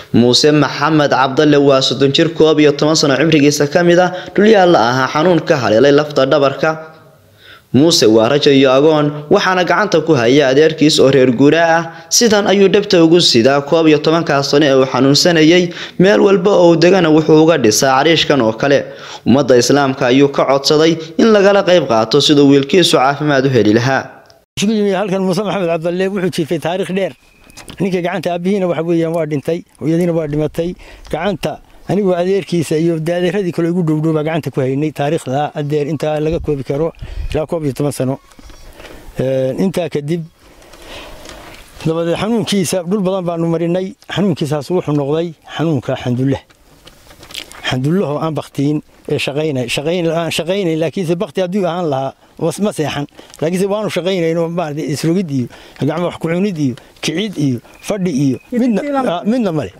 muuse maxamed cabdalle waa soddon jir koob iyo toban sano cimrigiisa ka mid ah dhulyaalla ahaa xanuun ka haleelay lafta dhabarka muuse waa rajo iyo agoon waxaana gacanta ku haya adeerkiis oo reer guuraa ah sidan ayuu dhabta ugu sidaa koob iyo tobankaa sano ee uu xanuunsanayay meel walba oo degana wuxuu uga dhisaa cariishkan oo kale ummadda islaamka ayuu ka codsaday in lagala qayb qaato siduu wiilkiisu caafimaad u heli lahaa halkan muuse maxamed cabdalle wuxuu jiifay taariikh dheer ninka gacanta aabihiina waxa weeyaan waa dhintay hooyadiina waa dhimatay gacanta anigoo adeerkiisa iyo adeeradii kale igu dhowdhowbaa gacanta ku haynay taariikhda adeer intaa laga koobi karo ilaa koob iyo toban sano intaa kadib dabadeed xanuunkiisa dhul badan baanu marinay xanuunkiisaas wuxuu noqday xanuunka xandulla xandullahoo aan baktiin ee aan shaqaynay laakiinse bakti hadduu ahaan lahaa ma seexan laakiinse waanu shaqaynaynoo maarata isrogid iyo gacmo wax kucunid iyo kicid iyo fadhi iyo midna male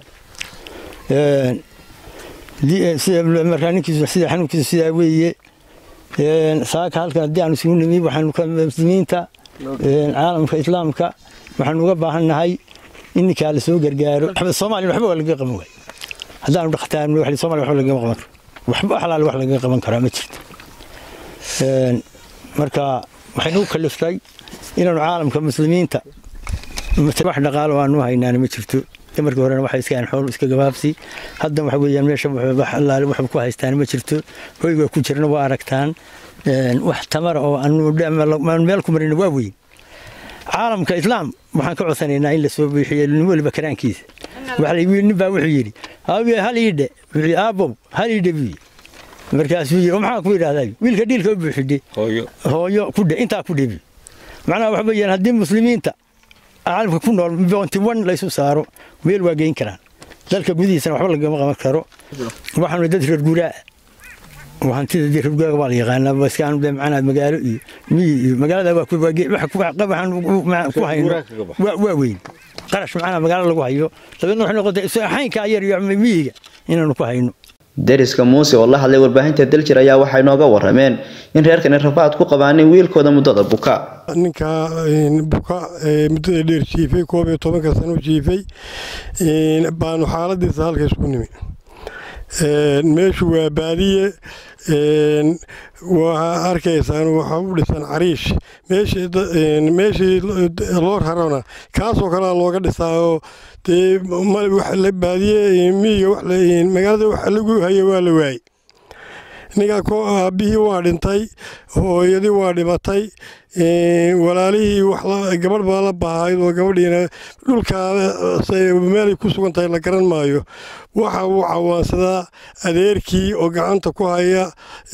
markaa ninkiisu sida xanuunkiisu sidaa weeye saaka halkan haddii aanu isugu nimi waxaanu muslimiinta caalamka islaamka waxaanu uga baahannahay in ninkaa la soo gargaaro soomaaliya waxba waa lagaga qaban waay haddaanu dhakhtaarno wax somalia waxba lagama qaban karo waxba xalaal wax lagaga qaban karaa ma jirto marka waxaynu u kaliftay inaanu caalamka muslimiinta wax dhaqaalo aanu haynaana ma jirto markii horena waxay iska xool iska gabaabsi hadda waxa weeyaan meesha allaale waxba ku haystaan ma jirto hoyga ku jirna waa aragtaan wax tamara oo aan meel ku marina waa weyn caalamka islaam waxaan ka codsanaynaa in la soo biixiyo nin weliba karaankiisa nin baa wuxuu yidhi hal iidhe wuxuu aabow hal iidhe buu markaasuu yidhi maxaan ku yidhahdaa wiilka dhiilka u buuxidhe hooyo kudhe intaa ku dhebi macnaha waxa weeyaan haddii muslimiinta caalamka ku nool boonti wan laysu saaro meel waa geyn karaan dalka gudihiisana waxba lagama qaban karo waxaanu dad reer guuraa hantida reer guuraaga waa la yaqaanaa baskaan de macnaa magaalo iyo miyi iyo magaalada waxaan ku hayno waa weyn qarash macnaa magaalo lagu hayo dabeedna waxay noqotay xaynkaa yar iyo miyiga inaanu ku hayno deriska muuse oo la hadlay warbaahinta daljir ayaa waxay nooga warameen in reerkani rafaad ku qabaanin wiilkooda muddada buka ninka buka muddada dheer jiifay koob iyo tobanka sano jiifay baanu xaaladiisa halka isku nimi meeshu waa baadiye waa arkaysaan waxaa u dhisan cariish meeshii loo rarona kaasoo kalea looga dhisaao dee baadiye miyiga magaalada waxa lagu haya waa la waayey ninkaa aabbihii waa dhintay hooyadii waa dhimatay walaalihii gabadh baa la bahayd oo gabadhiina dhulkaa meelay ku sugan tahay la garan maayo waxa uu cawaansadaa adeerkii oo gacanta ku haya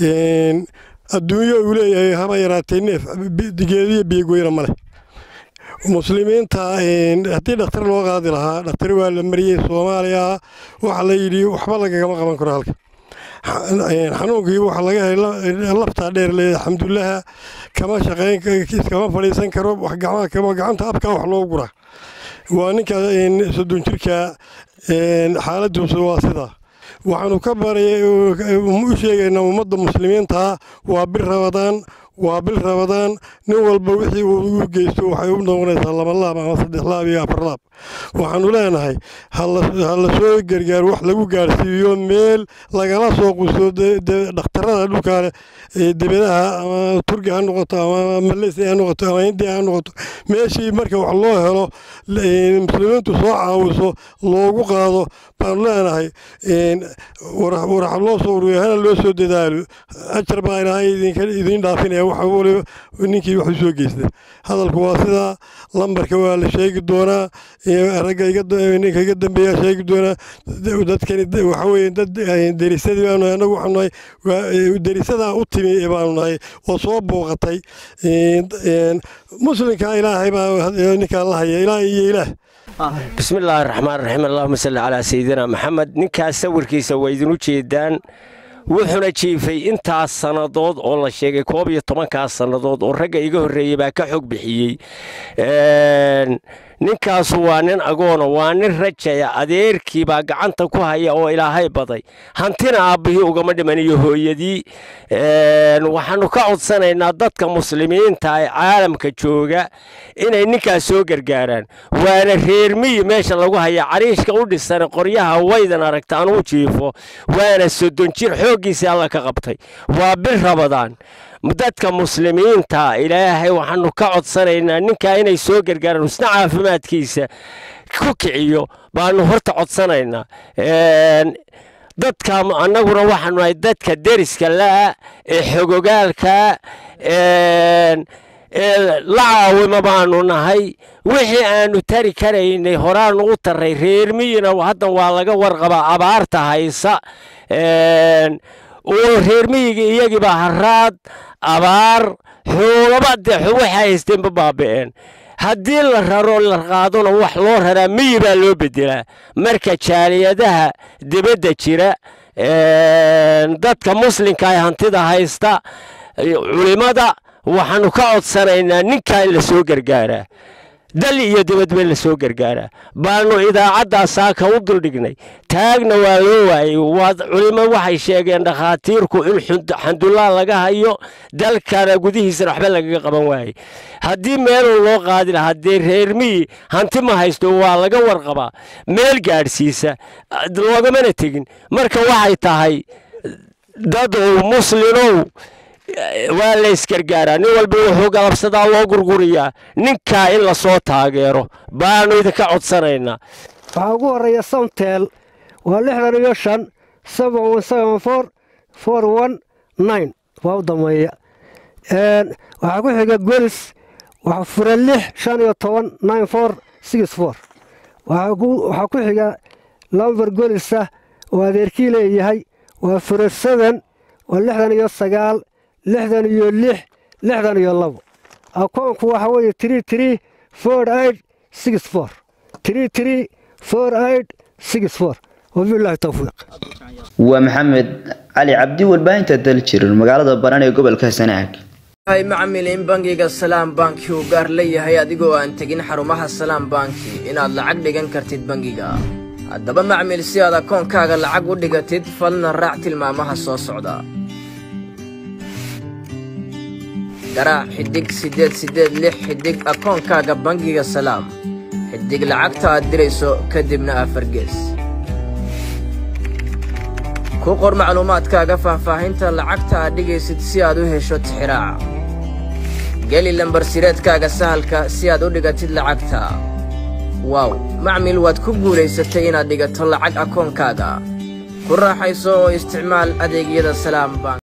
adduunyo uu leeyahay haba yaraatay neef geediyo biyogoyna ma leh muslimiinta haddii dhakhtar loo qaadi lahaa dhakhtar waa la mariyey soomaaliya waxa la yidhi waxba lagagama qaban karo halka xanuunkii waxa laga helay laftaa dheer leeda xamdullaha kama shaqayn iskama fadhiisan karo gacanta abkaa wax loo guraa waa ninka soddon jirka xaaladiisu waa sidaa waxaanu ka baray u sheegaynaa ummadda muslimiinta waa bir rabadaan waa bil rabadaan nin walba wixii uu u geysto waxay u noqonaysaa laba laab ama saddex laab iyo afar laab waxaanu leenahay ha la soo gargaaro wax lagu gaarsiiyo meel lagala soo qusto dhakhtarada dhulkaale debedaha ama turki ha noqoto ama maleysia ha noqoto ama hindiya ha noqoto meeshii marka wax loo helo muslimiintu soo caawiso loogu qaado baanu leenahay warax loo soo ururiyo hana loo soo dadaalo ajar baa ilaahay idiin dhaafinaya waxa waliba ninkii wax u soo geystay hadalku waa sidaa lambarka waa la sheegi doonaa ragga ninka iga dambeeya sheegi doonaa dadkani waxa weye dad derisadii baanu anagu waxaanu nahay derisadaa u timi baanu nahay oo soo booqatay muslimka ilaahay baa ninkaan la haya ilaah iyo ilaah bismillaahi raxmaan raxiim allahuma salli calaa sayidina maxamed ninkaas sawirkiisa waa idinu jeedaan wuxuuna jiifay intaas sannadood oo la sheegay koob iyo tobankaas sannadood oo ragga iga horreeyey baa ka xog bixiyey ninkaasu waa nin agoona waa nin rajaya adeerkii baa gacanta ku haya oo ilaahay baday hantina aabbihii ugama dhiman iyo hooyadii waxaannu ka codsanaynaa dadka muslimiinta ee caalamka jooga inay ninkaas soo gargaaraan waana reermiyi meesha lagu haya cariishka u dhisan qoryaha waydan aragta anuu jiifo waana soddon jir xooggiisii alla ka qabtay waa bil rabadaan dadka muslimiinta ilaahay waxaanu ka codsanaynaa ninkaa inay soo gargaaraan isna caafimaadkiisa ku kiciyo baanu horta codsanaynaa dadka annaguna waxaanu nahay dadka deriska la'a ee xogogaalka ee la caawima baanu nahay wixii aanu tari karaynay horaanu u tarray reermiyina haddan waa laga warqabaa abaarta haysa oo reermiyiga iyagiibaa haraad abaar xoogaba dee waxay haysteenba baaba'een haddii la raro la qaadona wax loo raraa miyi baa loo bedelaa marka jaaliyadaha dibadda jira dadka muslimka ee hantida haysta culimmada waxaannu ka codsanaynaa ninkaa in la soo gargaaraa dal iyo dibadba la soo gargaaraa baanu idaacaddaa saaka u duldhignay taagna waa loo waayey culimo waxay sheegeen dhakhaatiirku in xandullaa laga hayo dalkana gudihiisana waxba lagaga qaban waayey haddii meeluu loo qaadi lahaa dee reermiyi hanti ma haysto waa laga warqabaa meel gaadhsiisa loogamana tegin marka waxay tahay dadow muslinow waa la ysgargaaraa nin walba wuxuu galabsadaa loo gurguriyaa ninkaa in lasoo taageero baanu idinka codsanaynaa waxaa ugu horreeya samtel waa lixdan iyo shan sabon seven for for one nine waa u dameeya waxaa ku xiga golis waxa fura lix shan iyo toban nine for six for waxaa ku xiga lamber golisa oo adeerkii leeyahay waa fura seven waa lixdan iyo sagaal lixdan iyo lix lixdan iyo labo akoonku waxa weeye tiri tiri for aid six for tiri tiri for aid six for wabillahi towfiiq waa maxamed cali cabdi warbaahinta daljir magaalada baran ee gobolka sanaag hay macmil in bangiga salaam banki uu gaar leeyahay adigoo aan tegin xarumaha salaam banki inaad lacag dhigan kartid bangiga haddaba macmil si aad akoonkaaga lacag u dhigatid falna raac tilmaamaha soo socda garaac xiddig siddeed siddeed lix xiddig akoonkaaga bangiga salaam xiddig lacagta aad dirayso kadibna afargees ku qor macluumaadkaaga faahfaahinta lacagta aad dhigaysid si aad u hesho tixiraaca geli lambarsireedkaaga sahalka si aad u dhigatid lacagta waaw macmil waad ku guulaysatay inaad dhigato lacag akoonkaaga ku raaxayso oo isticmaal adeegyada salaam bank